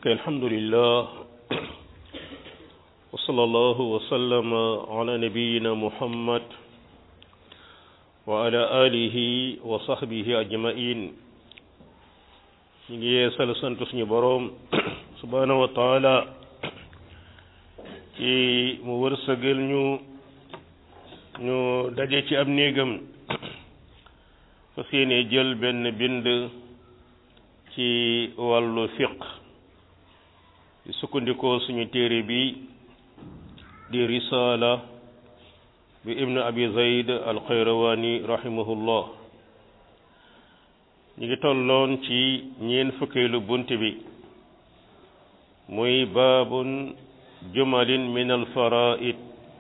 ok alhamdulillah wa sallallahu wa sallama ala nabiyina muhammad wa ala alihi wa sahbihi ajmain ñu ngi yeesal sant suñu boroom subhanahu wa taala ci mu wërsëgal ñu ñu daje ci ab néegam fas yéene jël benn bind ci wàllu fiq di sukkandikoo suñu téere bi di risaala bi ibnu abi zayd al xayrawani rahimahullah ñu ngi tolloon ci ñeen fukkeelu bunt bi muy baabun jumalin min al faraid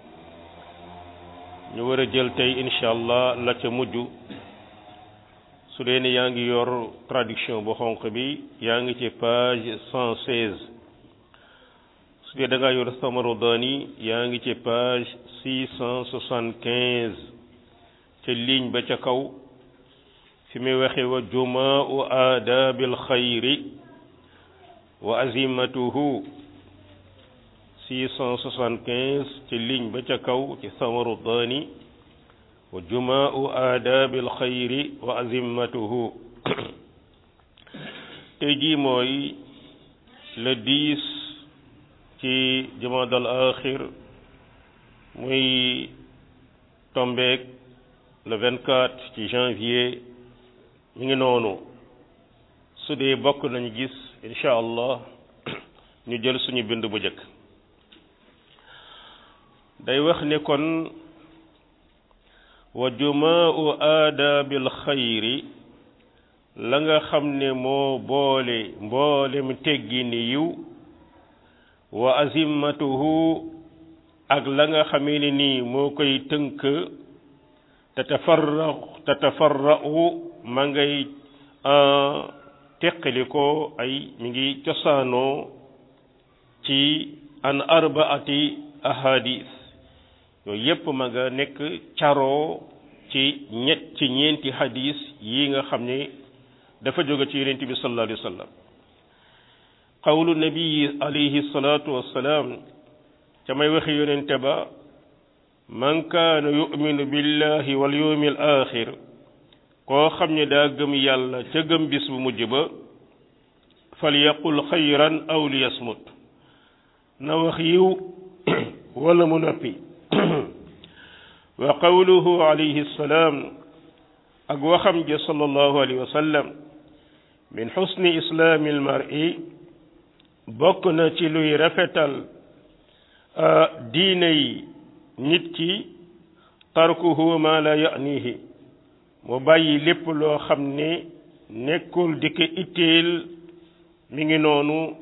ñu war a jël tey incha allah la ca mujj su dee ne yaa ngi yor traduction bu xonq bi yaa ngi ci page cent seize su dee da ngaa yor Samarodani yaa ngi ci page six cent soixante quinze ca ligne ba ca kaw fi muy waxe wa jumaau aadaabil xayri wa azimatuhu six cent soixante quinze ci ligne ba ca kaw ci Samarodani wa jumaau aadaabil xayri wa azimatuhu tey jii mooy le dix ci jumaadal axir muy tombeek le vingt quatre ci janvier mi ngi noonu su dee bokk nañu gis incha allah ñu jël suñu bind bu njëkk day wax ne kon wa jumaau aadaabil xayri la nga xam ne moo boole mboolem teggi ni yiw wa azimatuhu ak la nga xamee ne nii moo koy tënk tatafarra tatafarra'u ma ngay teqali ko ay mi ngi cosaanoo ci an arbaati ahadis yooyu yépp ma nga nekk caroo ci ñett ci ñeenti hadis yi nga xam ne dafa jóge ci yonent bi sallallahu alayhi wa sallam qawlu nabii alayhi salaatu wassalaam ca may waxi yonente ba man kaana yuminu billahi wal yawmi al axir koo xam ne daa gëm yàlla ca gëm bis bu mujj ba fal yaqul xayran aw li yasmut na wax yiw wala mu noppi wa qawluhu alayhi salaam ak waxam ja sallallahu alayhi wa sallam min xusni islaami almari bokk na ci luy rafetal diine yi nit ki tarkuhu ma la yanihi mu bàyyi lépp loo xam ne nekkul di ko itteel mi ngi noonu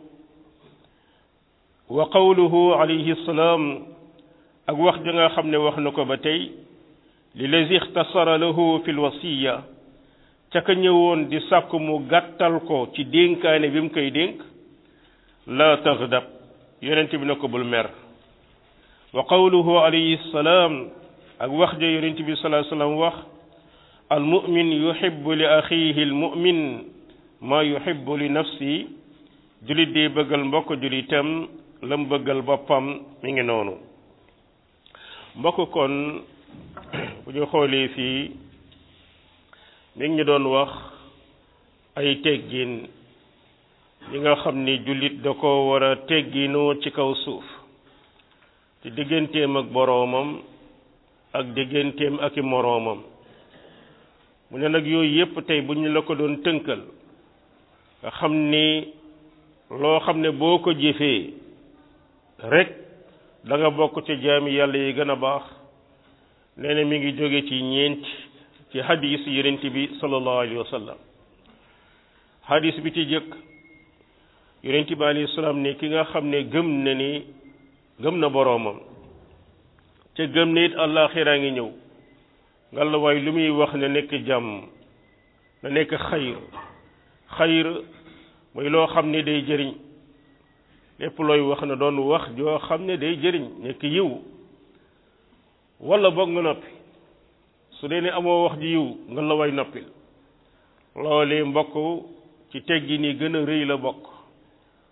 wa qawluhu alayhi salaam ak wax ja nga xam ne wax na ko ba tey li lazi ixtasara lahu fi lwasiya ca ka ñëwoon di sàkk mu gàttal ko ci dénkaane bi mu koy dénk la taxdab yonent bi na ko bul mer wa qawluhu alayhi salaam ak wax ja yonent bi salaa sallam wax al mumin yuhibbu li axihi al mumin maa yuhibbu li nafsi julit di bëggal mbokk julitam la mu bëggal boppam mi ngi noonu mbokk kon bu ñu xoolee fii mi ngi ñu doon wax ay teggin yi nga xam ni jullit da ko war a tegginoo ci kaw suuf ci digganteem ak boroomam ak digganteem ak i moroomam mu ne nag yooyu yépp tey bu ñu la ko doon tënkal nga xam ni loo xam ne boo ko jëfee rek da nga bokk ci jaami yàlla yi gën a baax nee na mi ngi jóge ci ñeent ci hadis yonent bi sallallahu alayhi wa sallam hadis bi ci jëkk yonent bi alayhi salaam ne ki nga xam ne gëm na ni gëm na boroomam ca gëm ne it àllaaxiraa ngi ñëw nga la waay lu muy wax ne nekk jàmm na nekk xayr xayr mooy loo xam ne day jëriñ lépp looy wax na doon wax joo xam ne day jëriñ nekk yiw wala boog nga noppi su dee ne amoo wax ji yiw nga la way noppil loolee mbokk ci teggi ni gën a rëy la bokk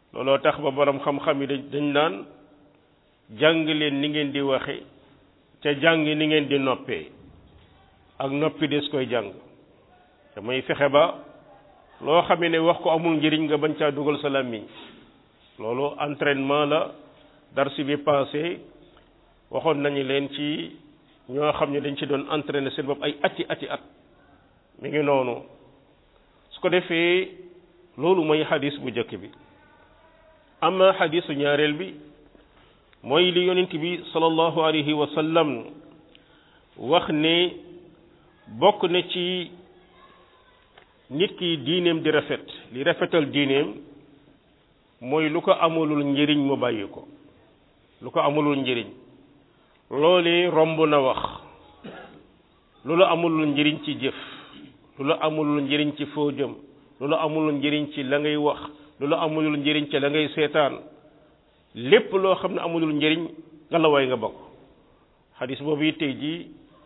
looloo tax ba borom xam-xam yi dañ dañ naan jàng leen ni ngeen di waxe ca jàng ni ngeen di noppee ak noppi des koy jàng te muy fexe ba loo xamee ne wax ko amul njëriñ nga bañ caa dugal sa làmmiñ loolu entraînement la darsi bi passé waxoon nañu leen ci ñoo xam ne dañ ci doon entraîner seen bopp ay ati ati at mi ngi noonu su ko defee loolu mooy xadis bu njëkk bi ama xadisu ñaareel bi mooy li yonent bi sallallahu alayhi wa sallam wax ne bokk na ci nit ki diineem di rafet li rafetal diineem mooy lu ko amalul njëriñ mu bàyyi ko lu ko amalul njëriñ loolu romb na wax lu la amulul njëriñ ci jëf lu la amulul njëriñ ci foo jëm lu la amulul njëriñ ci la ngay wax lu la amulul njëriñ ci la ngay seetaan lépp loo xam ne amulul njëriñ nga la way nga bokk xadis boobu it tey jii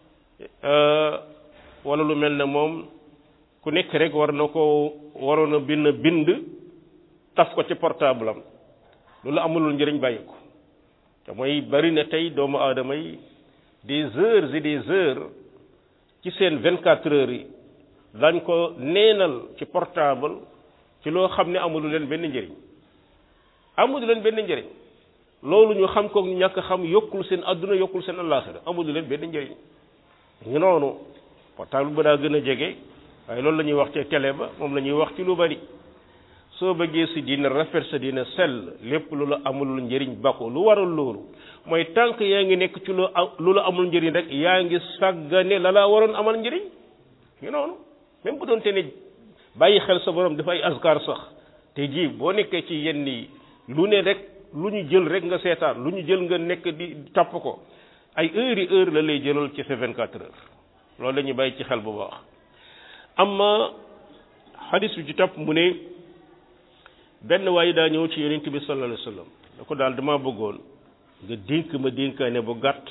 wala lu mel ne moom ku nekk rek war na ko waroon a bind bind taf ko ci portable am lu la amulul njëriñ bàyyi ko te mooy bari na tey doomu aadama yi des heures et des heures ci seen vingt quatre heures yi dañ ko neenal ci portable ci loo xam ne amulu leen benn njëriñ amulu leen benn njëriñ loolu ñu xam ko ñàkk xam yokkul seen adduna yokkul seen àllaaxira amulu leen benn njëriñ ñu noonu portable ba daa gën a jege waaye loolu la ñuy wax ci télé ba moom la ñuy wax ci lu bari soo bëggee si dina rafet sa dina sell lépp lu la amulul njëriñ ba ko lu waral loolu mooy tànk yaa ngi nekk ci lu lu la amul njëriñ rek yaa ngi sàggane la laa waroon amal njëriñ ñu noonu même bu doon te ne bàyyi xel sa borom dafa ay askar sax te ji boo nekkee ci yenn yi lu ne rek lu ñu jël rek nga seetaan lu ñu jël nga nekk di topp ko ay heures yi heure la lay jëlal ci sa 24 heures loolu la ñuy bàyyi ci xel bu baax amma xadis bi ci topp mu ne benn waaye daa ñëw ci yonent bi sallallahu alayhi wa sallam da ko daal dama bëggoon nga dénk ma dénkaane bu gàtt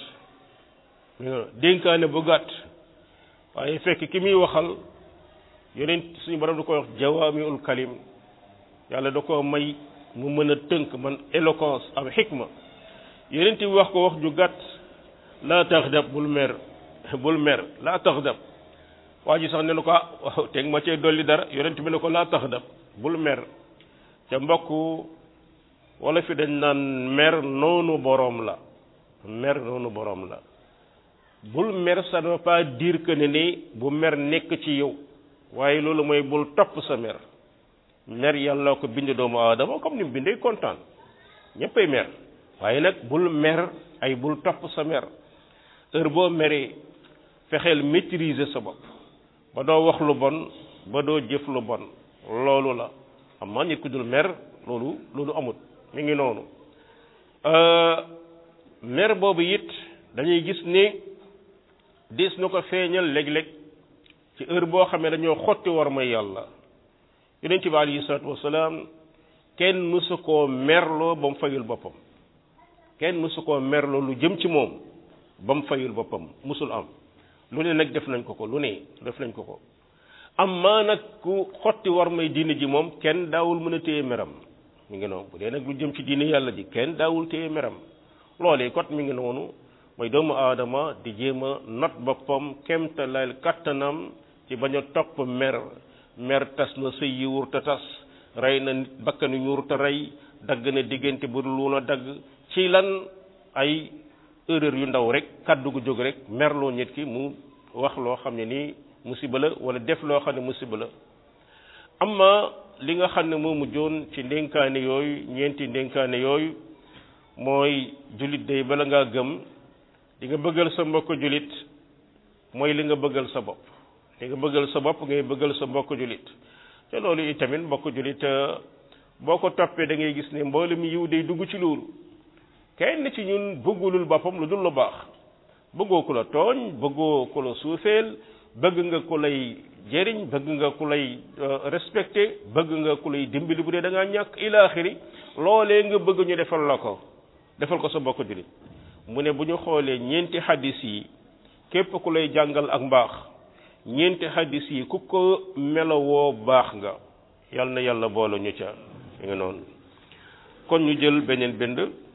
dénkaane bu gàtt waaye fekk ki muy waxal yonent suñu borom da koy wax jawaamiul kalim yàlla da ko may mu mën a tënk man éloquence ak xikma yonent bi wax ko wax ju gàtt laa taxdab bul mer bul mer laa taxdab waa ji sax ne na ko ah waaw teg ma cee dolli dara yonent bi ne ko laa taxdab bul mer te mbokk wala fi dañ naan mer noonu boroom la mer noonu boroom la bul mer ça ne veut pas dire que ne ni bu mer nekk ci yow waaye loolu mooy bul topp sa mer mer yàlla ko bind doomu aadama comme ni mu bindee kontaan ñëppay mer waaye nag bul mer ay bul topp sa mer heure boo meree fexeel maîtriser sa bopp ba doo wax lu bon ba doo jëf lu bon loolu la xam naa nit ku dul mer loolu loolu amut mi ngi noonu mer boobu it dañuy gis ni dis na ko feeñal léeg-léeg ci heure boo xam ne dañoo xotti war may yàlla yonent bi alayhi salaatu wasalaam kenn mësu koo merloo ba mu fayul boppam kenn mësu koo merloo lu jëm ci moom ba mu fayul boppam mësul am lu ne nag def nañ ko ko lu ne def nañ ko ko am maa nag ku xotti war may diine ji moom kenn daawul mën a téye meram mi ngi noonu bu dee nag lu jëm ci diine yàlla ji kenn daawul téye meram loolee kot mi ngi noonu mooy doomu aadama di jéem a not boppam kemtalal kattanam ci bañ a topp mer mer tas na sëy yi wur te tas rey na nit bakkanu ñu wur te rey dagg na diggante bu dul woon a dagg ci lan ay erreur yu ndaw rek kàddu gu jóg rek merloo nit ki mu wax loo xam ne nii musiba la wala def loo xam ne musiba la amma li nga xam ne moo mujjoon ci ndénkaane yooyu ñeenti ndénkaane yooyu mooy jullit day bala ngaa gëm di nga bëggal sa mbokk jullit mooy li nga bëggal sa bopp li nga bëggal sa bopp ngay bëggal sa mbokk jullit te loolu itamit mbokk jullit boo ko toppee da ngay gis ne mboolem yiw day dugg ci loolu kenn ci ñun bëggulul boppam lu dul lu baax bëggoo ku la tooñ bëggoo ku la suufeel bëgg nga ku lay jëriñ bëgg nga ku lay respecté bëgg nga ku lay dimbali bu dee da ngaa ñàkk ilaaxiri loolee nga bëgg ñu defal la ko defal ko sa mbokk jullit mu ne bu ñu xoolee ñeenti hadis yi képp ku lay jàngal ak mbaax ñeenti hadis yi ku ko melowoo baax nga yal na yàlla boole ñu ca nga noonu kon ñu jël beneen bind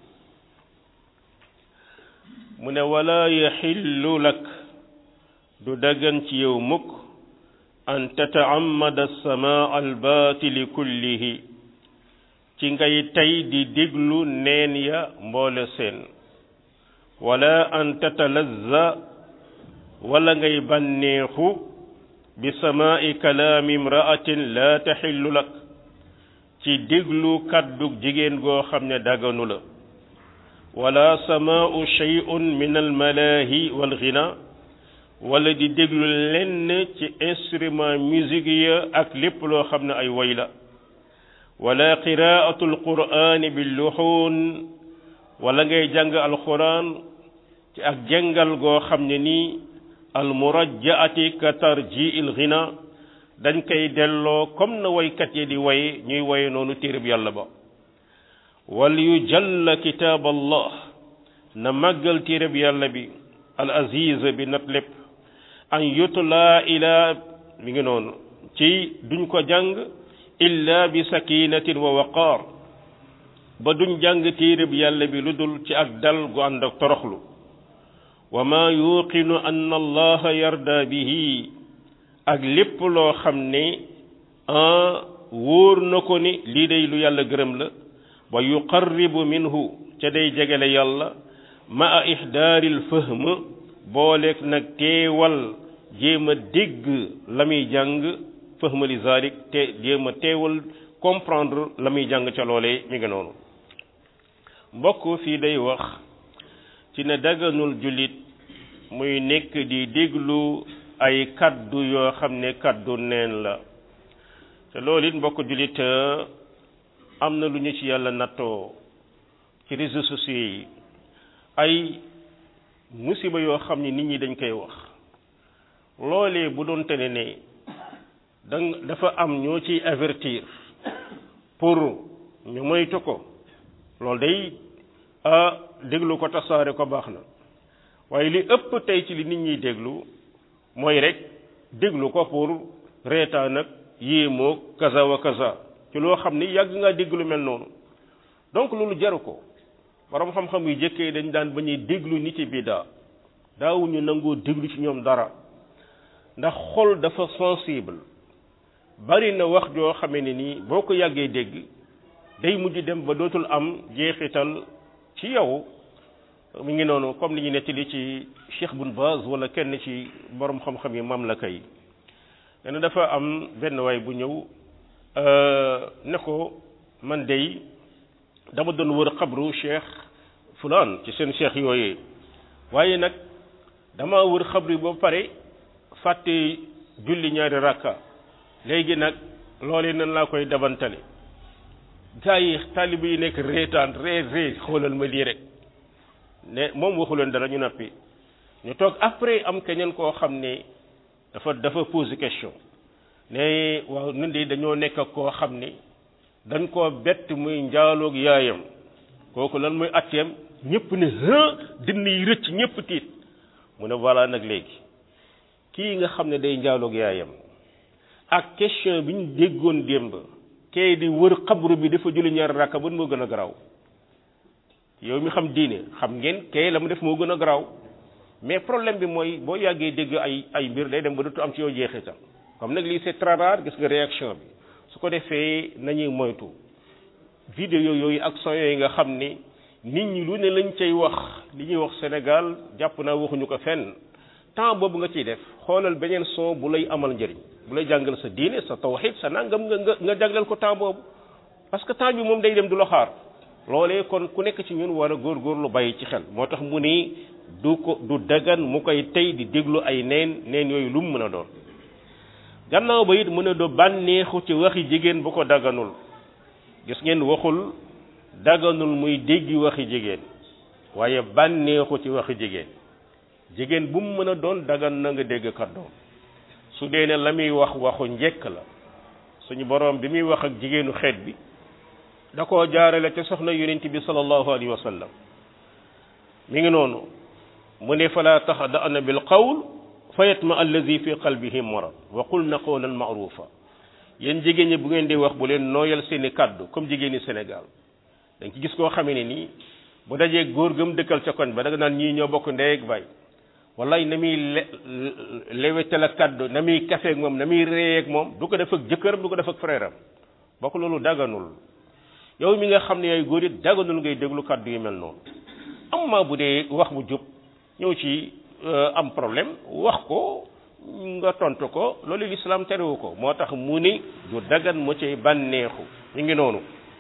mu ne wala yaxillu lak du daggan ci yow mukk an tata'ammada samaa albaatili kullihi ci ngay tey di déglu neen ya mboole seen wala an tatalazza wala ngay bànneexu bi samaa'i kalaami imra'atin la taxillu lak ci déglu kàddu jigéen goo xam ne daganu la wala samaa'u shay'un min almalaahi walghina wala di déglu lenn ci instrument musique ya ak lépp loo xam ne ay woy la wala qiraatu alqur'ani billuxuun wala ngay jàng alquran ci ak jàngal goo xam ne nii almurajjaati ka tarji il ghina dañ koy delloo comme na woykat yi di woy ñuy woye noonu téereb yàlla ba wal yu jalla kitaab allah na màggal téereb yàlla bi al aziz bi nat lépp an yutla ila mi ngi noonu ci duñ ko jàng illa bi sakinatin wa waqaar ba duñ jàng téereb yàlla bi lu dul ci ak dal gu ànd ak toroxlu wa ma yuqinu an allaha yarda bihi ak lépp loo xam ne wóor na ko ni lii day lu yàlla gërëm la wa yuqarribu minhu ca day jegele yàlla ma a ihdaaril fahm booleeg nag teewal jéem a dégg la muy jàng fahm li zalik te jéem a teewal comprendre la muy jàng ca loolee mi ngi noonu mbokk fii day wax ci ne daganul jullit muy nekk di déglu ay kaddu yoo xam ne kaddu neen la te loolu it mbokk jullit am na lu ñu ci yàlla nattoo ci réseaux sociaux yi ay musiba yoo xam ne nit ñi dañ koy wax loolee bu doon tene ne da dafa am ñoo ciy avertir pour ñu moytu ko loolu day ah déglu ko tasaare ko baax na waaye li ëpp tey ci li nit ñiy déglu mooy rek déglu ko pour reetaan nag yéemoo kaza wa kaza ci loo xam ni yàgg ngaa déglu mel noonu donc loolu jaru ko borom xam-xam yu jëkkee dañ daan ba ñuy déglu nit yi biddaa daawuñu nangoo déglu ci ñoom dara ndax xol dafa sensible bari na wax joo xamee ne nii boo ko yàggee dégg day mujj dem ba dootul am jeexital ci yow mi ngi noonu comme li ñu nettali ci Cheikh Bun Baz wala kenn ci borom xam-xam yi mamlaka yi nee na dafa am benn waay bu ñëw ne ko man dey dama doon wër xabru Cheikh fulaan ci seen cheikh yooyee waaye nag dama wër xabru ba pare fàtte julli ñaari rakka léegi nag loolee nan laa koy dabantale gaa yi taalibe yi nekk reetaan ree ree xoolal ma lii rek ne moom waxu leen dara ñu nappi ñu toog après am keneen koo xam ne dafa dafa pose question ne waaw ñun de dañoo nekk ak koo xam ne dañ koo bett muy njaaloog yaayam kooku lan muy atteem ñëpp ne dënn yi rëcc ñëpp tiit mu ne voilà nag léegi kii nga xam ne day njaaloog yaayam ak question bi ñu déggoon démb kay di wër xabru bi dafa julli ñaari rakka ban moo gën a garaaw yow mi xam diine xam ngeen kay la mu def moo gën a garaaw mais problème bi mooy boo yàggee dégg ay ay mbir day dem ba dootu am ci yow jeexital comme nag lii c'est très rare gis nga réaction bi su ko defee nañuy moytu vidéo yooyu ak son yooyu nga xam ni nit ñi lu ne lañ cay wax li ñuy wax Sénégal jàpp naa waxuñu ko fenn temps boobu nga ciy def xoolal beneen son bu lay amal njëriñ bu lay jàngal sa diine sa tawhid sa nangam nga nga nga jagleel ko temps boobu parce que temps bi moom day dem du la xaar loolee kon ku nekk ci ñun war a góorgóorlu bàyyi ci xel moo tax mu ni du ko du dagan mu koy tey di déglu ay neen neen yooyu lu mu mën a doon gannaaw ba it mën a do bànneexu ci waxi jigéen bu ko daganul gis ngeen waxul daganul muy déggi waxi jigéen waaye bànneexu ci waxi jigéen jigéen bu mu mën a doon dagan na nga dégg kàddoom su dee ne la muy wax waxu njekk la suñu boroom bi muy wax ak jigéenu xeet bi da koo jaarale ca soxna yonent bi sallallahu alayhi wa sallam mi ngi noonu mu ne fala taxda'na bil qawl fa yatma allazi fi qalbihi marad wa qulna qawlan ma'rufa yéen jigéen ñi bu ngeen di wax bu leen nooyal seeni kàddu comme jigéeni Sénégal dañ ci gis koo xamee ne nii bu dajee góor gëm dëkkal ca koñ ba da nga naan ñii ñoo bokk ndey ak baay wallaay na muy le lewetal ak kàddu na muy kafe ak moom na muy ree ak moom du ko def ak jëkkëram du ko def ak frère am bokk loolu daganul yow mi nga xam ne yaay góor it daganul ngay déglu kàddu yu mel noonu amma bu dee wax bu jub ñëw ci am problème wax ko nga tontu ko loolu lislaam terewu ko moo tax mu ni du dagan mu cay bànneexu ñu ngi noonu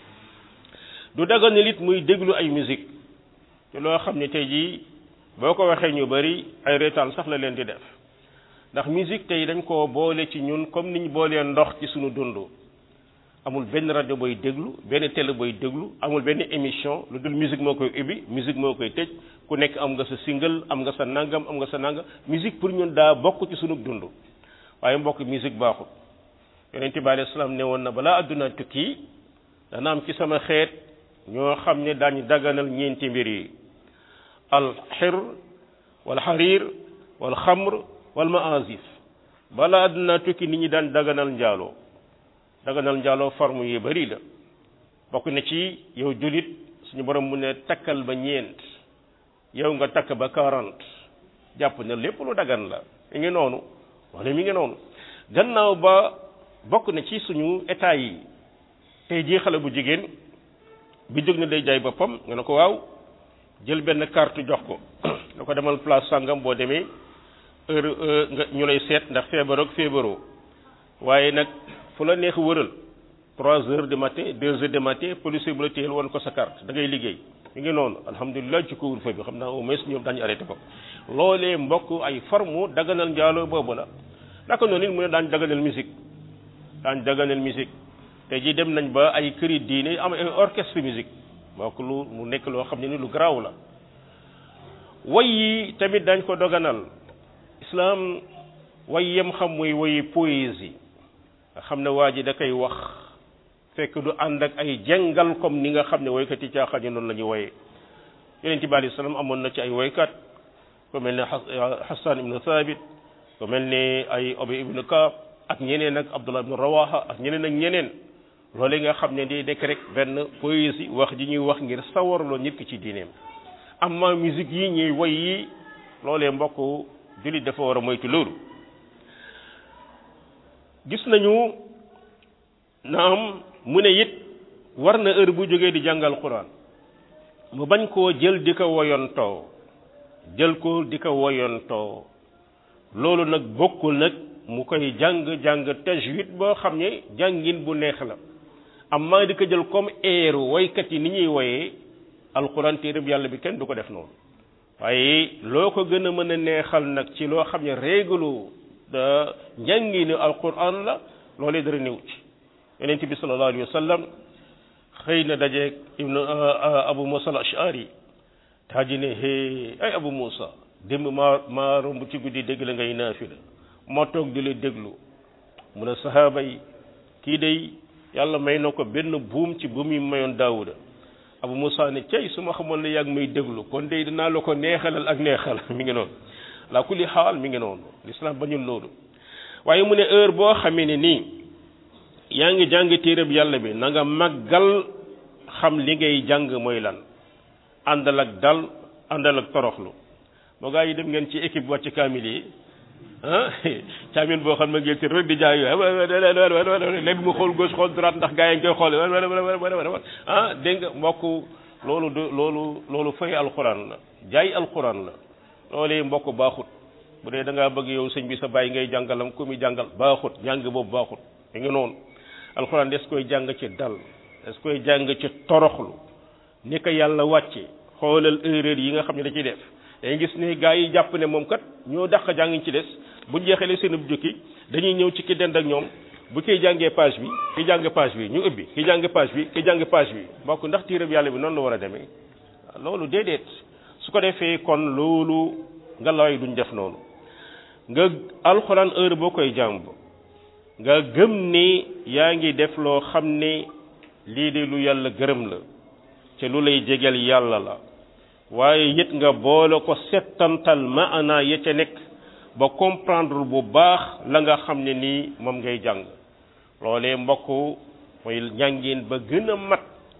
du dagan ne lit muy déglu ay musique te loo xam ne tey jii boo ko waxee ñu bari ay reetaan sax la leen di def ndax musique tey dañ koo boole ci ñun comme niñ boolee ndox ci suñu dund amul benn rajo booy déglu benn télé booy déglu amul benn émission lu dul musique moo koy ubbi musique moo koy tëj ku nekk am nga sa single am nga sa nangam am nga sa nangam musique pour ñun daa bokk ci sunu dund waaye mbokk musique baaxul yonent bi alayhi salaam ne woon na balaa adduna tukki dana am ci sama xeet ñoo xam ne daañu daganal ñeenti mbir yi al xir wal xariir wal xamr wal maazif balaa adduna tukki nit ñi daan daganal njaaloo daganal njaaloo forme yu bari la bokk na ci yow julit suñu borom mu ne takkal ba ñeent yow nga takk ba quarante jàpp ne lépp lu dagan la mi ngi noonu wala mi ngi noonu gannaaw ba bokk na ci suñu état yi tey jii xale bu jigéen bi jóg na day jaay boppam nga ne ko waaw jël benn carte jox ko na ko demal place sàngam boo demee heure nga ñu lay seet ndax feebar ak feebaroo waaye nag fu la neex wëral trois heures du matin deux heures du matin policier bu la téyel woon ko sa carte da ngay liggéey mi ngi noonu alhamdulilah ci couvre-feu bi xam naa au moins ñoom dañu arrêté ko loolee mbokk ay forme daganal njaaloo boobu la naka noonu it mu ne daañ daganal musique daañ daganal musique te ji dem nañ ba ay këri diine am ay orchestre musique mbokk lu mu nekk loo xam ne ni lu garaaw la way yi tamit dañ ko doganal islam way yem xam muy wayi poésie nga xam ne waa ji da koy wax fekk du ànd ak ay jàngal comme ni nga xam ne woykat yi caaxaan yi noonu la ñuy woyee yonent bi alayhi salaam amoon na ci ay woykat ku mel ne Hassan ibnu Thabit ku mel ne ay Ubay ibnu Kaab ak ñeneen ak Abdullah ibnu Rawaha ak ñeneen ak ñeneen loolu nga xam ne di nekk rek benn poésie wax ji ñuy wax ngir sawarloo nit ki ci diineem amma musique yi ñuy woy yi loolee mbokk jullit dafa war a moytu loolu gis nañu naam mu ne it war na heure bu jógee di jàngal quran mu bañ koo jël di ko woyontoo jël ko di ko woyontoo loolu nag bokkul nag mu koy jàng jàng tajwid boo xam ne jàngin bu neex la amma di ko jël comme eeru woykat yi ni ñuy woyee alquran téereb yàlla bi kenn du ko def noonu waaye loo ko gën a mën a neexal nag ci loo xam ne réglu da njànginu alquran la loolee dara néew ci yonent bi sallallahu alayhi wa sallam xëy na dajeeg ibnu abu musa al ashari taa ji ne hee ay abu musa démb maa maa romb ci guddi dégg la ngay naafila ma toog di la déglu mu ne sahaaba yi kii day yàlla may na ko benn buum ci buum yi mayoon daawuda abu musa ne cey su ma xamoon ne yàgg may déglu kon day dinaa la ko neexalal ak neexal mi ngi noonu la kulli xaal mi ngi noonu l'islam bañul loolu waaye mu ne heure boo xamee ne nii yaa ngi jàng téereb yàlla bi na nga màggal xam li ngay jàng mooy lan àndal ak dal àndal ak toroxlu moo gaa yi dem ngeen ci équipe wàcc kaamil yi ah kaamil boo xam ne ngeen ci rek di jaay léegi mu xool gauche xool droite ndax gaa yi ngi koy xool ah dégg nga mbokk loolu du loolu loolu fay alxuraan la jaay alxuraan la loolee mbokk baaxut bu dee da ngaa bëgg yow sëñ bi sa bàyyi ngay jàngalam ku muy jàngal baaxut jàng boobu baaxut mi ngi noonu alxuraan des koy jàng ci dal des koy jàng ci toroxlu ni ko yàlla wàcce xoolal erreur yi nga xam ne da ciy def day gis ne gaa yi jàpp ne moom kat ñoo dàq jàng ci des bu jeexalee seen jukki dañuy ñëw ci ki dend ak ñoom bu kiy jàngee page bi ki jàng page bi ñu ubbi ki jàng page bi ki jàng page bi mbokk ndax téereb yàlla bi noonu la war a demee loolu déedéet su ko defee kon loolu nga laway duñ def noonu nga alxuraan heure boo koy jàng nga gëm ni yaa ngi def loo xam ne lii de lu yàlla gërëm la te lu lay jegel yàlla la waaye it nga boole ko settantal maanaa ya ca nekk ba comprendre bu baax la nga xam ne nii moom ngay jàng loolee mbokk mooy njàngin ba gën a mat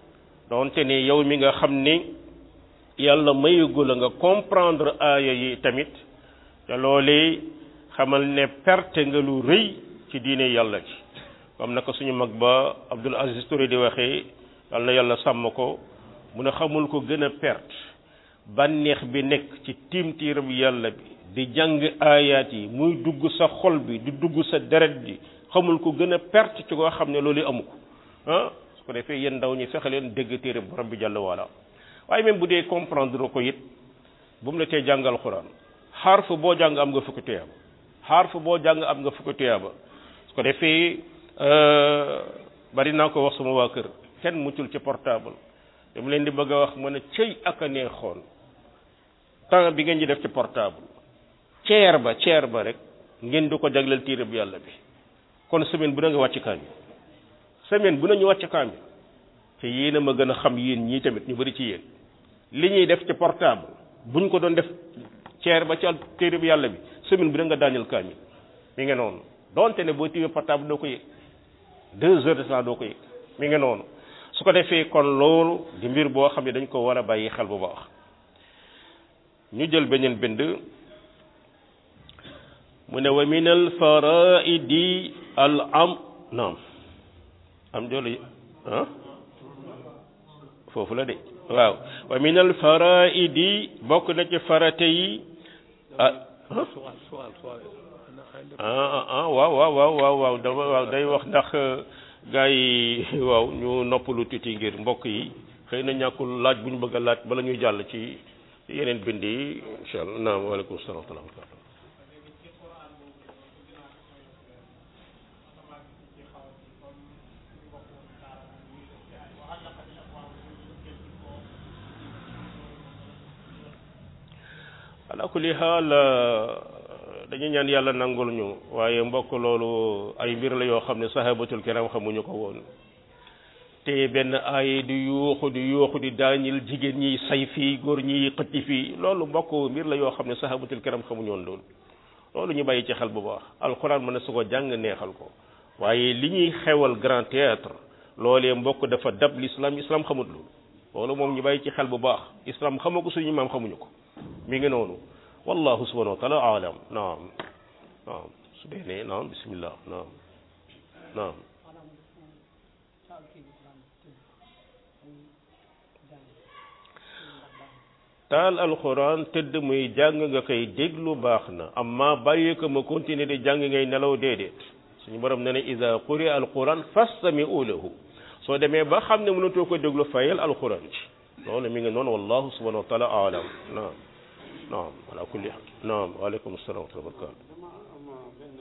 donte ne yow mi nga xam ni yàlla mayugu la nga comprendre aaya yi tamit te loolee xamal ne perte nga lu rëy ci diine yàlla ci comme naka suñu mag ba Abdul Aziz Touré di waxee yal na yàlla sàmm ko mu ne xamul ko gën a perte bànneex bi nekk ci tiimtiiram yàlla bi di jàng aayaat yi muy dugg sa xol bi di dugg sa deret bi xamul ko gën a perte ci koo xam ne loolu amu ko ah su ko defee yéen ndaw ñi fexe leen dégg téere borom bi jàll wala waaye même bu dee comprendre ko it bu mu la tee jàngal xuraan xarf boo jàng am nga fukki tuyaaba xarf boo jàng am nga fukki tuyaaba su ko defee bari naa ko wax sama waa kër kenn muccul ci portable dama leen di bëgg a wax ma ne cëy ak a neexoon temps bi ngeen di def ci portable ceer ba ceer ba rek ngeen di ko jagleel téere bu yàlla bi kon semaine bu na nga wàcc kaamil semaine bu na ñu wàcc kaamil te yéen a ma gën a xam yéen ñii tamit ñu bari ci yéen li ñuy def ci portable buñ ko doon def ceer ba ci téere bu yàlla bi semaine bu na nga daaneel kaamil mi nga noonu donte ne boo tiimee portable doo ko yëg deux heures de temps doo ko yëg mi nga noonu su ko defee kon loolu di mbir boo xam ne dañ ko war a bàyyi xel bu baax ñu jël beneen bind mu ne wa min al faraidi al am naam am joolu ah foofu la de waaw wa min al faraidi bokk na ci farate yi ah ah ah waaw waaw waaw waaw waaw dafa waaw day wax ndax gaa yi waaw ñu noppalu tuuti ngir mbokk yi xëy na ñàkkul laaj bu ñu bëgg a laaj bala ñuy jàll ci yeneen bind yi incha allah naam waaleykum salaam wa rahmatulah ala kulli xaal dañu ñaan yàlla nangul ñu waaye mbokk loolu ay mbir la yoo xam ne sahabatul kiram xamuñu ko woon te benn ay di yuuxu di yuuxu di daañil jigéen ñi say fii góor ñi xëcc fii loolu mbokk mbir la yoo xam ne sahabatul kiram xamuñu woon loolu loolu ñu bàyyi ci xel bu baax alxuraan mën na su ko jàng neexal ko waaye li ñuy xewal grand théâtre loolee mbokk dafa dab l'islam islam xamut loolu loolu moom ñu bàyyi ci xel bu baax islam xamoo ko suñu maam xamuñu ko mi ngi noonu wallahu subhanahu wa taala alam naam naam su dee ne naam bismillah naam naam taal alquran tëdd muy jàng nga koy déglu baax na amma bàyyi ko ma continuer di jàng ngay nelaw déedéet suñu borom ne ne ida quri alquran fastami'u lahu soo demee ba xam ne mënatoo ko déglu fayal alquran ci loolu mi ngi noonu wallahu subhanahu wa taala alam naam naam ala kulli naam waaleykum salaam wa rahmatulah dama am benn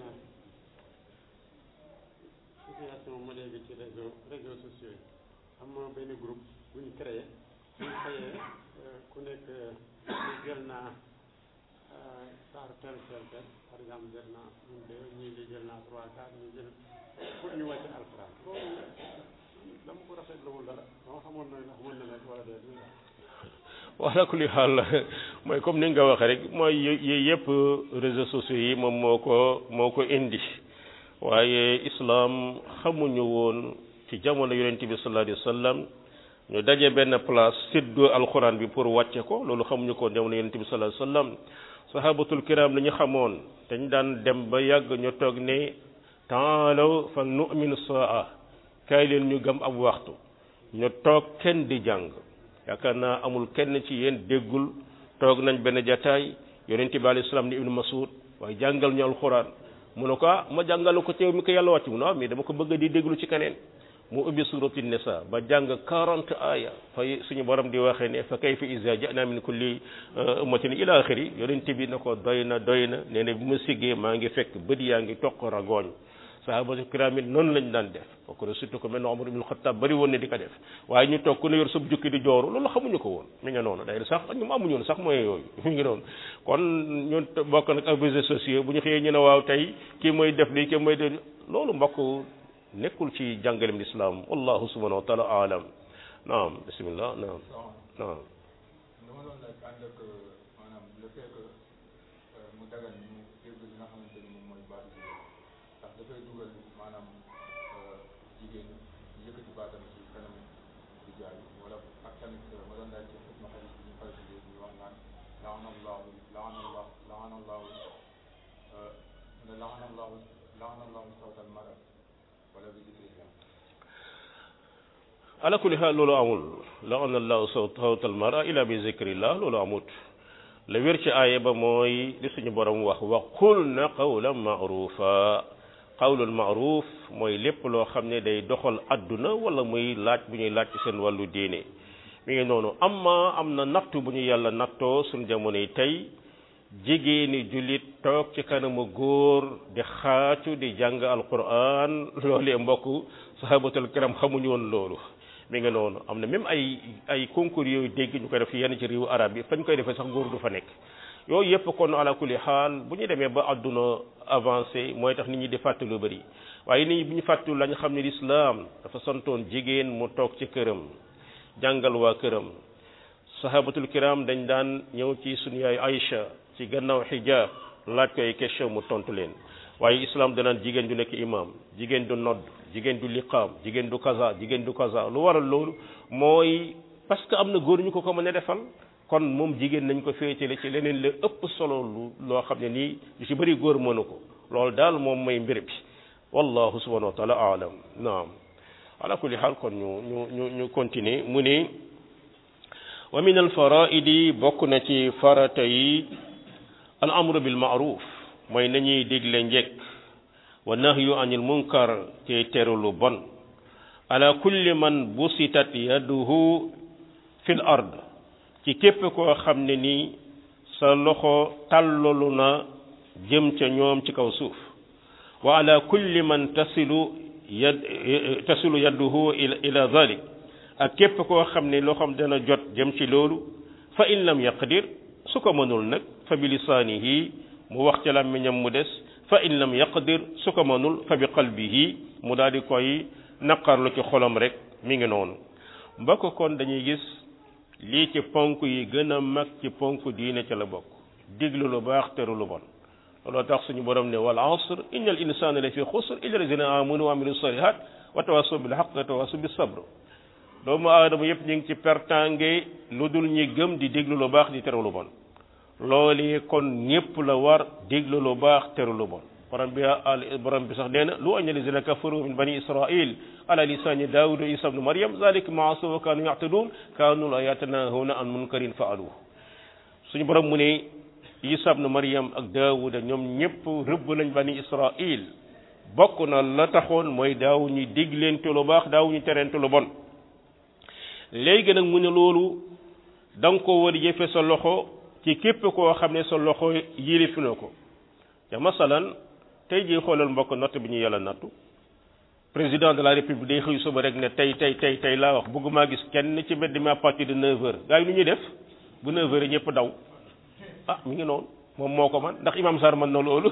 situation ma léegi ci réseau réseaux sociaux yi am benn groupe bu ñu créé bu ñu xëyee ku nekk jël naa saar tel tel tel par exemple jël naa un deux ñii di jël naa trois quatre ñu jël pour ñu wàcc alxuraan loolu dama ko rafetluwul dara dama xamoon na ndax mën na nekk wala déet wala kulli xaal mooy comme ni nga waxee rek mooy yooyu yëpp réseaux sociaux yi moom moo ko moo ko indi waaye islam xamuñu woon ci jamono yonent bi sallallahu alayhi wa sallam ñu daje benn place séddoo alxuraan bi pour wàcce ko loolu xamuñu ko jamono yonent bi sallallahu alayhi wa sallam sahabatul kiram la ñu xamoon dañ daan dem ba yàgg ñu toog ne taalaw fa nu'min saa kaay leen ñu gëm ab waxtu ñu toog kenn di jàng yaakaar naa amul kenn ci yéen déggul toog nañ benn jataay yonent bi alayhi salaam ni ibnu masud waaye jàngal ñu alxuraan mu ne ko ah ma jàngal ko teew mi ko yàlla wàcc mu ne ah mais dama ko bëgg di déglu ci keneen mu ubbi surati nisa ba jàng 40 aya fa suñu borom di waxee ne fa kayfa iza ja'na min kulli ummatin ila axiri yonent bi na ko doy na doy na nee na bi ma siggee maa ngi fekk bët yaa ngi toq ragooñ sahabatu kiram it noonu lañ daan def kooku surtout que mel na Omar ibn Khattab bari woon ne di ko def waaye ñu toog ku ne yor sab jukki di jooru loolu xamuñu ko woon mi nga noonu day sax ñoom amuñu woon sax mooy yooyu mi ngi noonu kon ñun bokk nag ak réseaux sociaux bu ñu xëyee ñu ne waaw tey kii mooy def lii kii mooy def loolu mbokk nekkul ci jàngalem lislaam wallahu subhanahu wa taala alam naam bismillah naam naam dama doon laaj ànd ak maanaam le fait que mu dagan ñu dégg li nga xamante ni moom mooy baatu jigéen ndax dafay dugal maanaam jigéen ñu yëkkati baatam ci kanam di jaay wala laana allahu ne laana allahu laana allahu sawtal mara wala bi zikrillah ala kulli xaal loolu amul laana allahu sawtal mara ila bi zikrillah loolu amut la wér ci aaya ba mooy li suñu borom wax wa qul na qawlan maarufa qawlul maaruf mooy lépp loo xam ne day doxal adduna wala muy laaj bu ñuy laaj ci seen wàllu diine mi ngi noonu amma am na nattu bu ñu yàlla nattoo suñu jamono yi tey jigéeni jullit toog ci kanamu góor di xaacu di jàng alquran loolee mbokk sahabatul kiram xamuñu woon loolu mi ngi noonu am na même ay ay concours yooyu dégg ñu koy def yenn ci réewu arab yi fañ koy defee sax góor du fa nekk yooyu yëpp kon ala kulli xaal bu ñu demee ba àdduna avancé mooy tax nit ñi di fàtte lu bëri waaye nit ñi bu ñu fàttu la ñu xam ne lislaam dafa santoon jigéen mu toog ci këram jàngal waa këram sahabatul kiram dañ daan ñëw ci sunu yaay Aïcha ci gannaaw xijaab laaj ko ay question mu tontu leen waaye islam danaan jigéen du nekk imam jigéen du nodd jigéen du liqaam jigéen du kaza jigéen du kaza lu waral loolu mooy parce que am na góor ñu ko ko mën a defal kon moom jigéen nañ ko féetale ci leneen la ëpp solo lu loo xam ne nii lu ci bëri góor mënu ko loolu daal moom mooy mbir bi wallahu subhanahu wa taala aalam naam ala kulli xaal kon ñu ñu ñu ñu continuer mu ne wa min al faraidi bokk na ci farata yi al amru bil maaruf mooy nañuy digle njekk wa nahyu anil munkar te teru lu bon ala kulli man busitat yaduhu fil ard ci képp koo xam ne ni sa loxo tàllalu na jëm ca ñoom ci kaw suuf wa ala kulli man tasilu yad tasilu yaduhu ila ila zalik ak képp koo xam ne loxoom dana jot jëm ci loolu fa in lam yaqdir su ko mënul nag fa bi lisaanihi mu wax ca làmmiñam mu des fa in lam yaqdir su ko mënul fa bi qalbihi mu daal di koy naqarlu ci xolam rek mi ngi noonu mbokk kon dañuy gis lii ci ponk yi gën a mag ci ponk diine ca la bokk diglu lu baax teru lu bon looloo tax suñu borom ne wal asr inna al insana la fi xusr illa lazina amanu wa amilu salihat wa tawasaw bil haqq wa tawasaw bis sabr doomu aadama yëpp ñu ngi ci pertange lu dul ñi gëm di déglu lu baax di teru lu bon loolu kon ñépp la war déglu lu baax teru lu bon borom bi al borom bi sax nee na lu añ lazina kafaru min bani israil ala lisani daawud wa isa ibnu maryam zalika ma asaw wa kaanu yactadun kaanu la yatanahuna an munkarin faaluhu suñu borom mu ne isa ibnu maryam ak daawuda ñoom ñépp rëbb nañ bani israil bokk na la taxoon mooy daaw ñu digleente lu baax daaw ñu tereente lu bon léegi nag mu ne loolu da nga ko war a jëfe sa loxo ci képp koo xam ne sa loxo yilif na ko te masalan tey jii xoolal mbokk natt bi ñu yàlla nattu président de la république day xëy suba rek ne tey tey tey tey laa wax bëgguma gis kenn ci mbedd mi à partir de 9 heures gars yi nu ñuy def bu 9 heures ñëpp daw ah mi ngi noonu moom moo ko man ndax imam Sarr mën na loolu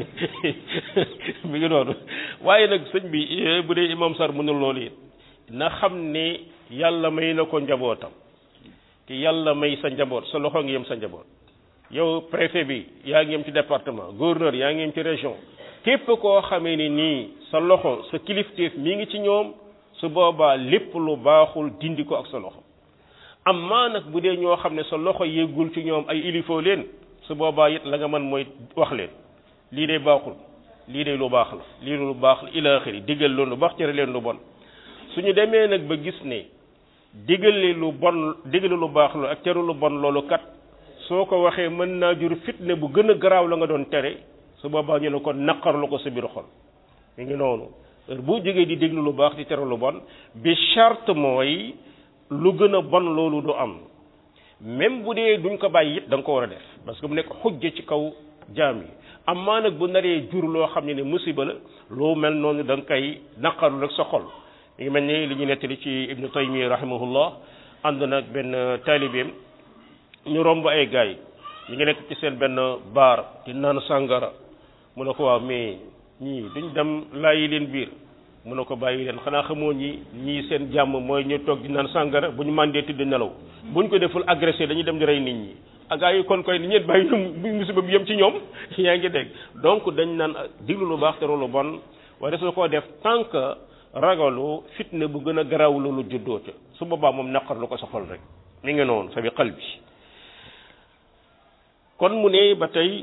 mi ngi noonu waaye nag sëñ bi bu dee imam Sarr mënul loolu it na xam ne yàlla may na ko njabootam te yàlla may sa njaboot sa loxo ngi yem sa njaboot yow préfet bi yaa ngi yem ci département gouverneur yaa ngi yem ci région képp koo xamee ni nii sa loxo sa kilifteef mi ngi ci ñoom su boobaa lépp lu baaxul dindi ko ak sa loxo amma nag bu dee ñoo xam ne sa loxo yéggul ci ñoom ay ilifoo leen su boobaa it la nga mën mooy wax leen lii de baaxul lii de lu baax la lii lu baax la ila axiri diggal leen lu baax tere leen lu bon suñu demee nag ba gis ne digale lu bon digale lu baax la ak tere lu bon loolu kat soo ko waxee mën naa jur fitne bu gën a garaaw la nga doon tere su boobaa ñu ne ko naqarlu ko sa biir xol mi ngi noonu heure boo jógee di déglu lu baax di tere lu bon bi charte mooy lu gën a bon loolu du am même bu dee duñ ko bàyyi it da nga ko war a def parce que mu nekk xujja ci kaw jaam yi amaa nag bu naree jur loo xam ne ne musiba la loo mel noonu da nga koy naqarlu rek sa xol mi ngi mel ni li ñu nettali ci ibnu taymiya rahimahullah ànd nag benn taalibeem ñu romb ay gaay ñu ngi nekk ci seen benn baar di naan sàngara mu ne ko waaw mais ñii duñ dem laayi leen biir mu ne ko bàyyi leen xanaa xamoo ñi ñii seen jàmm mooy ñu toog di naan sàngara bu ñu màndee tëdd nelaw buñ ko deful agressé dañuy dem di rey nit ñi ak ay kon koy ni ñet bàyyi ñu musiba bi yem ci ñoom yaa ngi dégg donc dañ naan diglu lu baax te lu bon waaye su ko def tant que ragalu fitne bu gën a garaaw loolu juddoo ca su boobaa moom naqar lu ko sa xol rek mi ngi noonu fa bi qalbi kon mu ne ba tey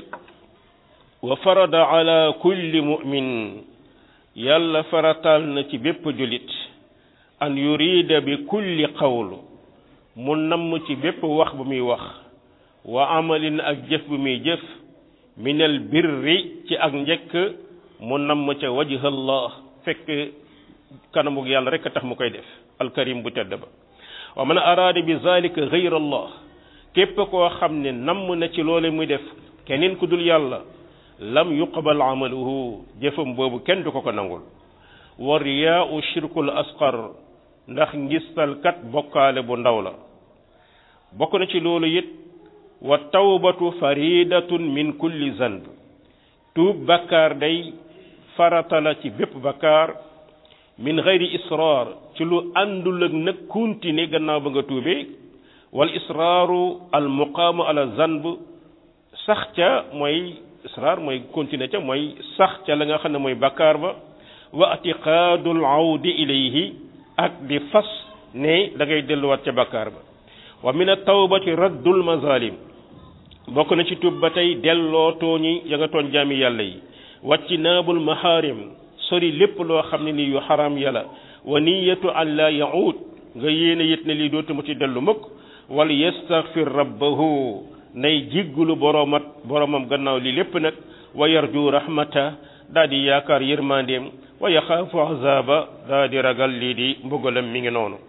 wa farada ala kulli mu'min yàlla faratal na ci bépp julit an yurida bi kulli qawl mu namm ci bépp wax bu muy wax wa amalin ak jëf bu muy jëf minal birri ci ak njëkk mu namm ca wajhallah fekk kanamug yàlla rek a tax mu koy def alkarim bu tedd ba wa man araada bi zalika gayra allah képp koo xam ne namm na ci loole muy def keneen ku dul yàlla lam yuqbal amaluhu jëfam boobu kenn du ko ko nangul wa riyaau shirkul asqar ndax ngistalkat bokkaale bu ndaw la bokk na ci loolu it wa tawbatu faridatun min kulli zanb tuub bakkaar day farata la ci bépp bakkaar min gayri israar ci lu àndul ak nag continuer gannaaw ba nga tuubee wal israaru al muqaamu ala zanb sax ca mooy israar mooy continuer ca mooy sax ca la nga xam ne mooy bakkaar ba wa atiqaadul awdi ilayhi ak di fas ne da ngay delluwaat ca bakkaar ba wa min at-tawbati raddul mazalim bokk na ci tuub ba tey delloo tooñi ya nga tooñ jaami yàlla yi wàcci naabul maharim sori lépp loo xam ne nii yu xaram yàlla wa niyatu an la yaud nga yéene yit ne lii dootuma ci dellu mukk wal yastaghfir rabbahu nay jiggulu boroomat boromam gannaaw li lépp nag wa yarju rahmata daa di yaakaar yërmandeem wa yaxaafu azaba daa di ragal lii di mbugalam mi ngi noonu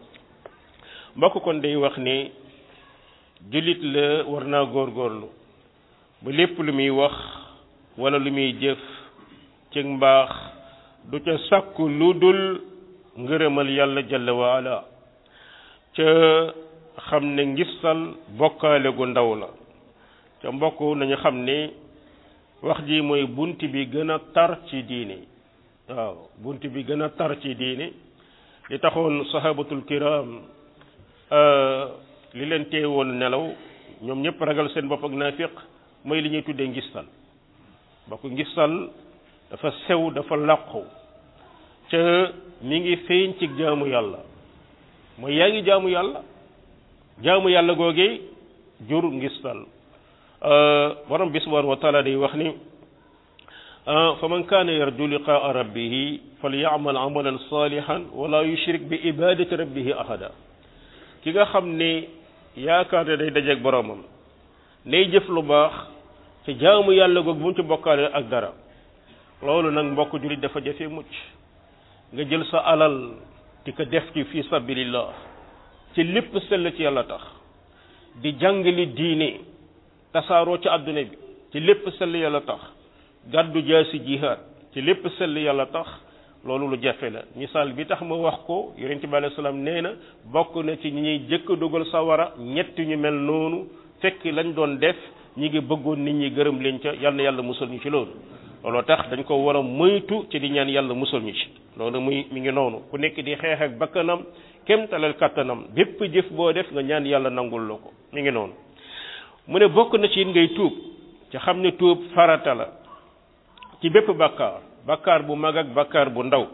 mbokk kon day wax ne jullit la war naa góorgóorlu ba lépp lu muy wax wala lu muy jëf ci mbaax du ca sàkku lu dul ngërëmal yàlla jalla wa ala ca xam ne ngistal bokkaale gu ndaw la ca mbokk nañu xam ne wax ji mooy bunt bi gën a tar ci diine waaw bunt bi gën a tar ci diine li taxoon sahabatul kiram li leen teewoon nelaw ñoom ñëpp ragal seen bopp ak naafiq mooy li ñuy tuddee ngistal bokk ngistal dafa sew dafa làqu ca mi ngi feeñ ci jaamu yàlla mooy yaa ngi jaamu yàlla jaamu yàlla googee jur ngistal borom bi subhanahu wa taala day wax ni fa man kaana yarju liqaa rabbihi falyamal amalan salihan wala yushrik bi ibadati rabbihi ahada ki nga xam ne yaakaar ne day dajeeg boromam nay jëf lu baax ci jaamu yàlla googu bu mu ci bokkaale ak dara loolu nag mbokk jullit dafa jafe mucc nga jël sa alal di ko def ci fi sabilillah ci lépp sell ci yàlla tax di jàngali diine tasaaroo ci àdduna bi ci lépp sell yàlla tax gàddu jaasi jihaad ci lépp sell yàlla tax loolu lu jafe la misaal bi tax ma wax ko yonent bi alayhi salaam nee na bokk na ci ñi ñuy jëkk dugal sawara ñett ñu mel noonu fekk lañ doon def ñi ngi bëggoon nit ñi gërëm leen ca yal na yàlla musal ñu ci loolu looloo tax dañ ko war a moytu ci di ñaan yàlla musal ñu ci loolu muy mi ngi noonu ku nekk di xeex ak bakkanam kem talal kattanam bépp jëf boo def nga ñaan yàlla nangul la ko mi ngi noonu mu ne bokk na ci ngay tuub ci xam ne tuub farata la ci bépp bakkaar bakkaar bu mag ak bakkaar bu ndaw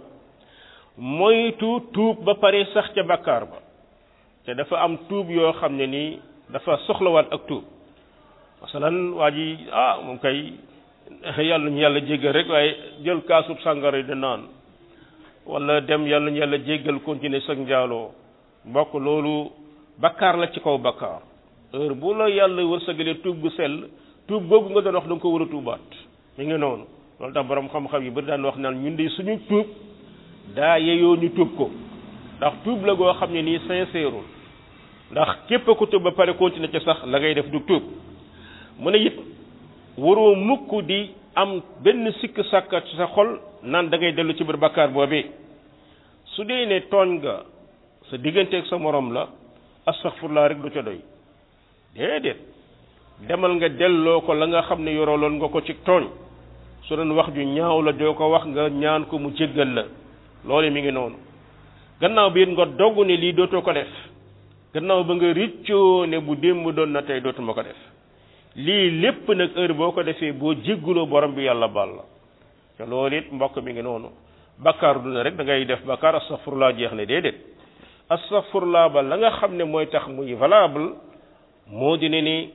moytu tuub ba pare sax ca bakkaar ba te dafa am tuub yoo xam ne nii dafa soxlawaat ak tuub masalan waa ji ah moom kay yàlla ñu yàlla jéggal rek waaye jël kaasub sàngara di naan wala dem yàlla ñu yàlla jéggal continuer sag njaaloo mbokk loolu bakkaar la ci kaw bakkaar heure bu la yàlla wërsëgalee tuub gu sell tuub googu nga doon wax da nga ko war a tuubaat mi ngi noonu loolu tax borom xam-xam yi bari daan wax naan ñun de suñu tuub daa yeyoo ñu tuub ko ndax tuub la goo xam ne nii sincère ndax képp ku tuub ba pare continuer ca sax la ngay def du tuub mu ne it waroo mukk di am benn sikk sàkka ci sa xol naan da ngay dellu ci biir bakkaar boobee su dee ne tooñ nga sa digganteeg sa morom la astaghfirullah rek du ca doy déedéet demal nga delloo ko la nga xam ne yoroloon nga ko ci tooñ su doon wax ju ñaaw la doo ko wax nga ñaan ko mu jéggal la loolu mi ngi noonu gannaaw bi it nga dogg ne lii dootoo ko def gannaaw ba nga riccoo ne bu démb doon na tey dootuma ko def lii lépp nag heure boo ko defee boo jégguloo borom bi yàlla baal la te loolu it mbokk mi ngi noonu bakkaar du ne rek da ngay def bakkaar astaghfirullah jeex ne déedéet astaghfirullah ba la nga xam ne mooy tax muy valable moo di ne ni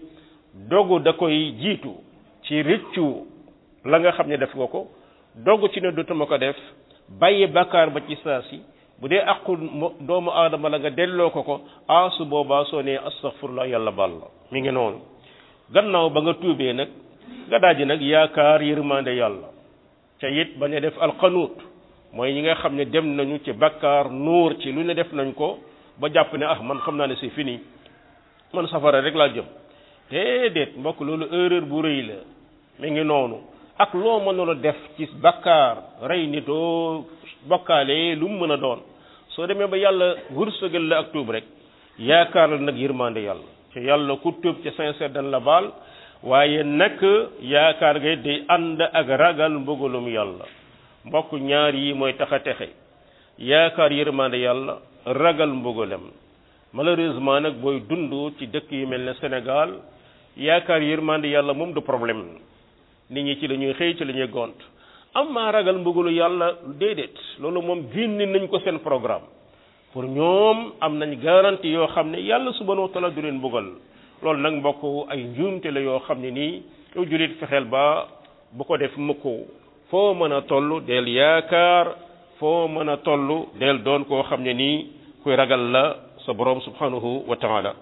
dogu da koy jiitu ci rëccu la nga xam ne def nga ko dogu ci ne dootuma ko def bàyyi bakkaar ba ci saa si bu dee aqu doomu aadama la nga delloo ko ko ah su boobaa soo nee astaghfirullah yàlla baal la mi ngi noonu gannaaw ba nga tuubee nag nga daaji nag yaakaar yërmande yàlla ca it bañ a def alqanuut mooy ñi nga xam ne dem nañu ci bakkaar nuur ci lu ne def nañ ko ba jàpp ne ah man xam naa ne c'est fini man safara rek laa jëm déedéet mbokk loolu erreur bu rëy la mi ngi noonu ak loo mënoon a def ci bakkaar rey nitoo bokkaale lu mu mën a doon soo demee ba yàlla wërsëgal la ak tuub rek yaakaar la nag yërmande yàlla te yàlla ku tuub ci sincère dan la baal waaye nag yaakaar ngay day ànd ak ragal mbugalum yàlla mbokk ñaar yi mooy tax a texe yaakaar yërmande yàlla ragal mbugalam malheureusement nag booy dund ci dëkk yu mel ne Sénégal yaakaar yërmande yàlla moom du problème nit ñi ci la ñuy xëy ci la ñuy gont am maa ragal mbugalu yàlla déedéet loolu moom génne nañ ko seen programme pour ñoom am nañ garantie yoo xam ne yàlla subhanahu wa taala du leen mbugal loolu nag mbokk ay njuumte la yoo xam ne nii yow julit fexeel ba bu ko def mukk foo mën a toll del yaakaar foo mën a toll del doon koo xam ne nii kuy ragal la sa borom subhanahu wa taala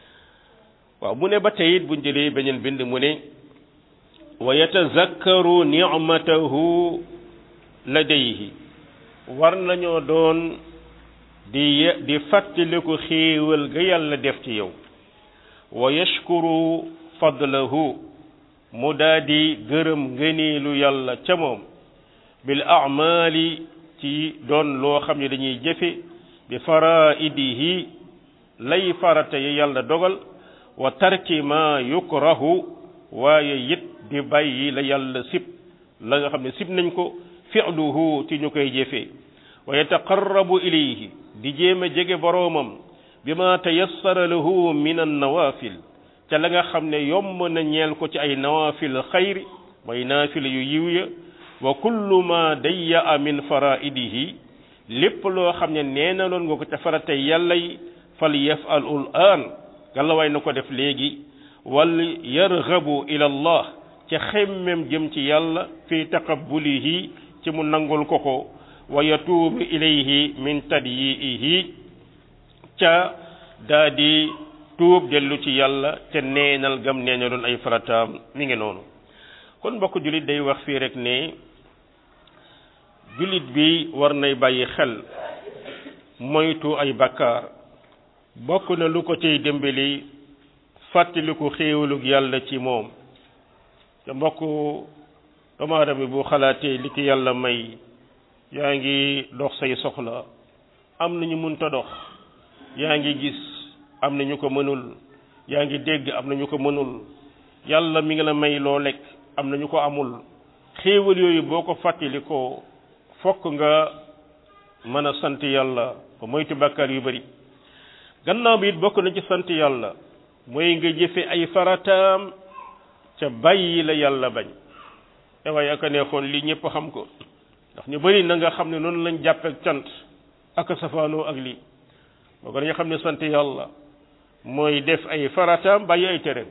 waaw mu ne ba tey it buñ jëlee beneen bind mu ne wa yatazakkaru nicmatahu ladayhi war nañoo doon di di fàttaliku xéewal ga yàlla def ci yow wa yashkuru fadlahu mu daa di gërëm ngëneelu yàlla ca moom bil amali ci doon loo xam ne dañuy jëfe bi faraidihi lay farata yi yàlla dogal wa tarki ma yukrahu waaye it di bàyyi la yàlla sib la nga xam ne sib nañ ko fi'luhu ci ñu koy jëfee wa yataqarrabu ilayhi di jéem a jege boroomam bi ma tayassara lahu min an nawafil ca la nga xam ne yomb na ñeel ko ci ay nawafil xayri mooy naafila yu yiw ya wa kullu ma dayya min faraidihi lépp loo xam ne nee na loon nga ko ca faratay yàlla yi fal yafalul aan gàllawaay na ko def léegi wal yarghabu ila allah ca xemmem jëm ci yàlla fi taqabbulihi ci mu nangul ko ko wa yatuubu ilayhi min tadyiihi ca daa di tuub dellu ci yàlla te neenal gam neenaloon ay farataam mi ngi noonu kon mbokk jullit day wax fii rek ne jullit bi war nay bàyyi xel moytu ay bakkaar bokk na lu ko ciy dimbali fàttaliku xéewalug yàlla ci moom te mbokk doomu aadama bu xalaatee li ki yàlla may yaa ngi dox say soxla am nañu mënta dox yaa ngi gis am na ñu ko mënul yaa ngi dégg am na ñu ko mënul yàlla mi ngi la may loo lekk am na ñu ko amul xéewal yooyu boo ko fàttalikoo fokk nga mën a sant yàlla ba moytu bàkkaar yu bari gannaaw bi it bokk na ci sant yàlla mooy nga jëfe ay farataam ca bàyyi la yàlla bañ te waaye aka neexoon lii ñëpp xam ko ndax ñu bari na nga xam ne noonu lañ jàppeek cant ak safaanoo ak lii boo ko dañu xam ne sant yàlla mooy def ay farataam bàyyi ay tereem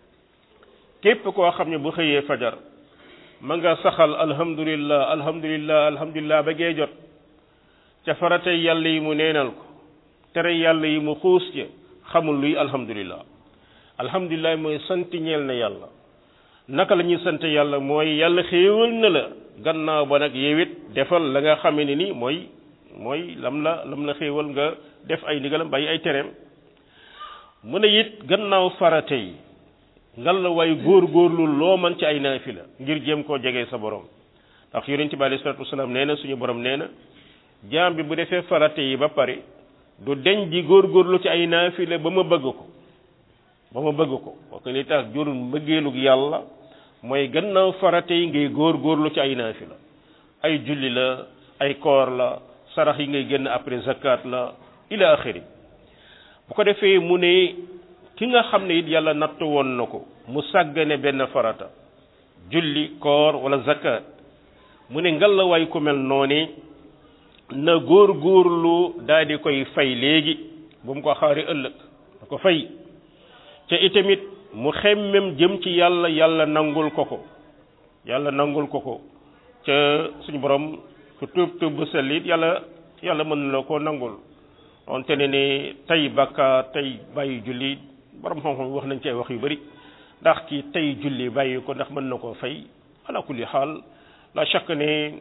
képp koo xam ne bu xëyee fajar ma nga saxal alhamdulillah alhamdulillah alhamdulillah ba gee jot ca faratay yàlla yi mu neenal ko tere yàlla yi mu xuus ca xamul luy alhamdulillah alhamdulillah mooy sant ñeel na yàlla naka la ñuy sant yàlla mooy yàlla xéewal na la gannaaw ba nag yewit defal la nga xame ne ni mooy mooy lam la lam la xéewal nga def ay ndigalam bàyyi ay tereem mu ne it gannaaw farate yi ngal la way góor góorlu loo man ci ay naafila ngir jéem koo jege sa borom ndax yonent bi alayhi salaatu wasalaam nee na suñu borom nee na jaam bi bu defee farate yi ba pare du deñ di góorgóorlu ci ay naafila ba ma bëgg ko ba ma bëgg ko parce que li tax jurul mbëggeelug yàlla mooy gannaaw farate yi ngay góorgóorlu ci ay naafila ay julli la ay koor la sarax yi ngay génn après zakat la ila axiri bu ko defee mu ne ki nga xam ne it yàlla natt woon na ko mu sàggane benn farata julli koor wala zakat mu ne ngalawaay ku mel noonu na góor góorlu daal di koy fay léegi bu mu ko xaari ëllëg da ko fay te itamit mu xemmem jëm ci yàlla yàlla nangul ko ko yàlla nangul ko ko ca suñu borom ku tuub tuub bu sell it yàlla yàlla mën na la koo nangul onte ne ni tey bakkaar tey bàyyi julli borom xam-xam wax nañ ci ay wax yu bari ndax ki tey julli bàyyi ko ndax mën na koo fay ala kulli xaal la chaque ne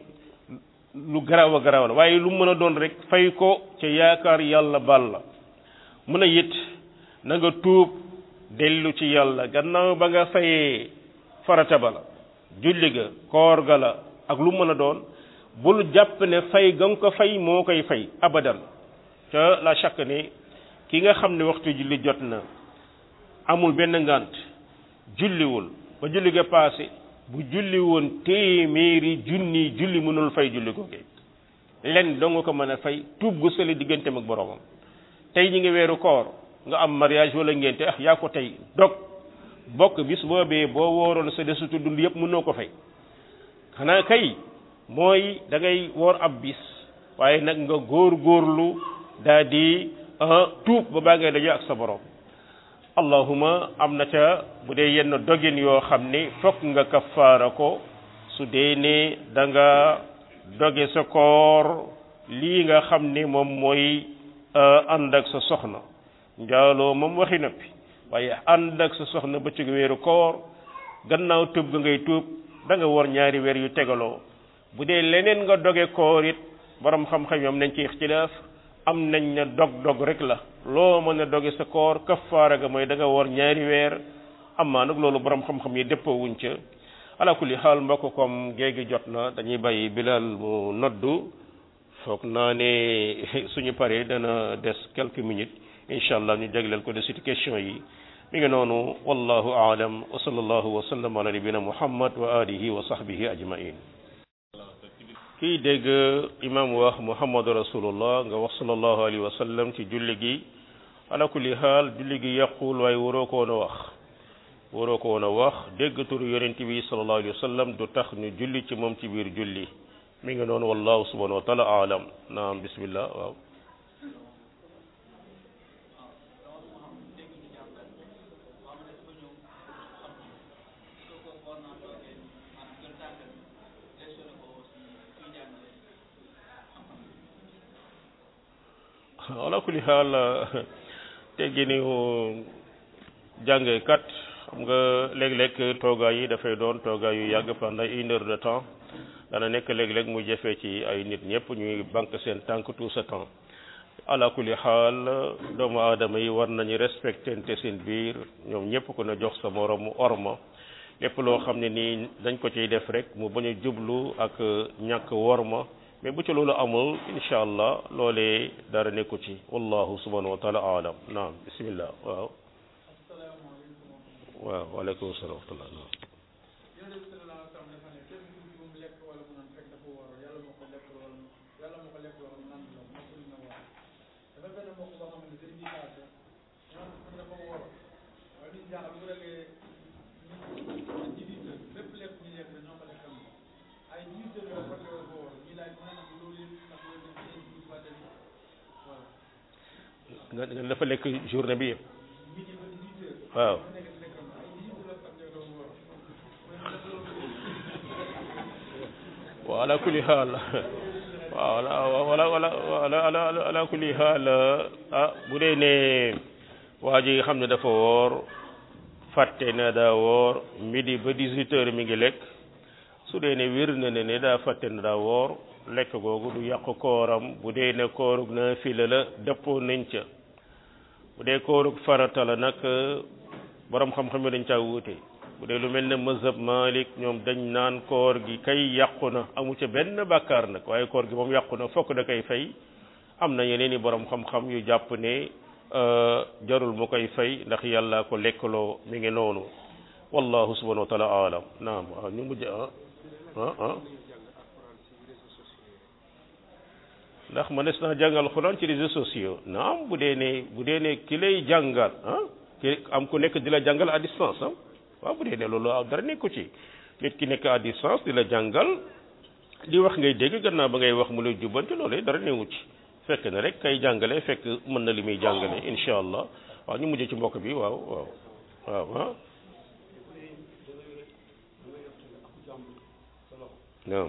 lu garaaw a garaaw la waaye lu mën a doon rek fay ko ca yaakaar yàlla baal la mën a it na nga tuub dellu ci yàlla gannaaw ba nga fayee farata ba la julli ga koor ga la ak lu mën a doon bul jàpp ne fay ga nga ko fay moo koy fay abadan ca la chaque ne ki nga xam ne waxtu julli jot na amul benn ngant julliwul ba julli ga paase bu julli woon téeméeri junni julli mënul fay julli ko kay len doo nga ko mën a fay tuub gu sëli digganteem ak boroomam tey ñi ngi weeru koor nga am mariage wala ngénte ah yaa ko tey dog bokk bis boobee boo wooroon sa desutu dund yëpp mënoo ko fay xanaa kay mooy da ngay woor ab bis waaye nag nga góor góorlu daa di tuub ba baa ngay daje ak sa borom allahuma am na ca bu dee yenn dogin yoo xam ne fokk nga kafaara ko su dee ne da nga doge sa koor lii nga xam ne moom mooy ànd ak sa soxna njaaloo moom waxi noppi waaye ànd ak sa soxna ba ci weeru koor gannaaw tuub ga ngay tuub da nga war ñaari weer yu tegaloo bu dee leneen nga doge koor it borom xam-xam yom nañ ci ixtilaaf am nañ ne dog-dog rek la loo mën a doge sa koor kafaara ga mooy da nga war ñaari weer amaa nag loolu borom xam-xam yi dëppoo wuñ ca ala kulli xaal mbokk comme géegi jot na dañuy bàyyi bilal mu noddu foog naa ne suñu paree dana des quelques minutes incha allah ñu jagleel ko de suite question yi mi ngi noonu wallahu aalam wa sallallahu wa sallam ala nabina muhammad wa alihi wa sahbihi ajmain kii dégg imam wax muhammadu rasulullah nga wax sallallahu alayhi wa sallam ci julli gi ala kulli xaal julli gi yàqul waaye waroo ko woon a wax waroo ko woon a wax dégg turu yonent bi sallallahu alayhi wa sallam du tax ñu julli ci moom ci biir julli mi ngi noonu wallahu subhanahu wa taala aalam naam bismillah waaw ala kulli xaal teggi ni jàngekat xam nga léeg-léeg toogaay yi dafay doon toogaay yu yàgg pendant une heure de temps dana nekk léeg-léeg mu jafe ci ay nit ñëpp ñuy banque seen tànk tout ce temps ala kulli xaal doomu aadama yi war nañu respectante seen biir ñoom ñëpp ku ne jox sa moromu orma lépp loo xam ne nii dañ ko ciy def rek mu bañ a jublu ak ñàkk worma mais bu ci loolu amul incha allah loolee dara nekku ci wallahu subhanahu wa taala alam naam bismillah waaw waaw waaleykum salaam wa rahmatullah naam nga nga dafa lekk journée bi yëpp waaw wa ala kulli xaal waaw wala wala wala wala ala ala kulli xaal ah bu dee ne waa ji xam ne dafa woor fàtte na daa woor midi ba 18 heures mi ngi lekk su dee ne wér na ne ne daa fàtte na daa woor lekk googu du yàq kooram bu dee ne koorug na fila la dëppoo nañ ca bu dee koorug farata la nag borom xam-xam yi dañ caa wuute bu dee lu mel ne mazhab Malik ñoom dañ naan koor gi kay yàqu na amu ca benn bàkkaar nag waaye koor gi moom yàqu na fokk da koy fay am na yeneen i borom xam-xam yu jàpp ne jarul mu koy fay ndax yàlla ko lekkaloo mi ngi noonu wallahu subhanahu wa taala alam naam waaw ñu mujj ah ah ah ndax mënees naa jàngal xuraan ci réseaux sociaux naam bu dee ne bu dee ne ki lay jàngal ah ki am ku nekk di la jàngal à distance ah waaw bu dee ne loolu dara nekku ci nit ki nekk à distance di la jàngal di wax ngay dégg gannaaw ba ngay wax mu lay jubbanti loolu dara newu ci fekk na rek kay jàngale fekk mën na li muy jàngale incha allah waaw ñu mujj ci mbokk bi waaw waaw waaw ah naam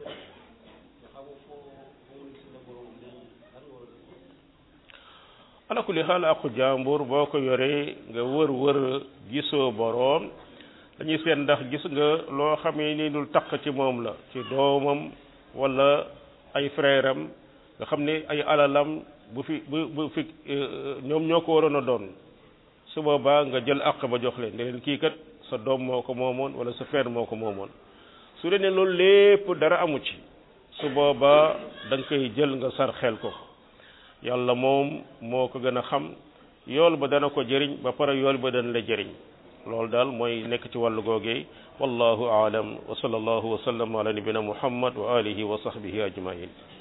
ala kulli xaal aqu jàmbur boo ko yoree nga wër wër gisoo boroom dañuy seet ndax gis nga loo xamee ni dul taq ci moom la ci doomam wala ay frère am nga xam ne ay alalam bu fi bu bu fi ñoom ñoo ko waroon a doon su boobaa nga jël àq ba jox leen ne leen kii kat sa doom moo ko moomoon wala sa frère moo ko moomoon su dee ne loolu lépp dara amu ci su boobaa da nga koy jël nga sar xel ko yàlla moom moo ko gën a xam yool ba dana ko jëriñ ba pare yool ba dana la jëriñ loolu daal mooy nekk ci wàllu googee wallahu aalam wa sallallahu wa sallam ala nabina muhammad wa alihi wa sahbihi ajmain